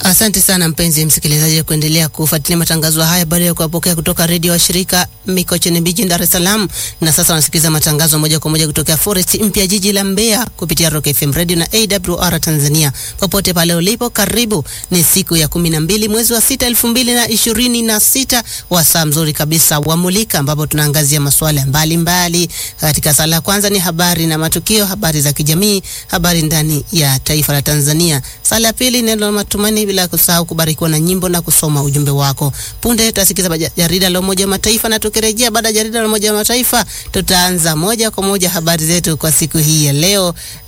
Asante sana mpenzi msikilizaji kuendelea kufuatilia matangazo haya baada ya kuwapokea kutoka redio wa shirika Mikocheni Mjini Dar es Salaam, na sasa wanasikiliza matangazo moja kwa moja kutoka Forest mpya jiji la Mbeya kupitia Rock FM Radio na AWR Tanzania. Popote pale ulipo, karibu. Ni siku ya kumi na mbili mwezi wa sita elfu mbili na ishirini na sita wa saa mzuri kabisa wa Mulika, ambapo tunaangazia masuala mbalimbali. Katika sala ya kwanza ni habari na matukio, habari za kijamii, habari ndani ya taifa la Tanzania. Sala ya pili neno la matumaini, bila kusahau kubarikiwa na nyimbo na kusoma ujumbe wako. Punde tutasikiza jarida la Umoja wa Mataifa, na tukirejea baada ya jarida la Umoja wa Mataifa tutaanza moja kwa moja habari zetu kwa siku hii ya leo.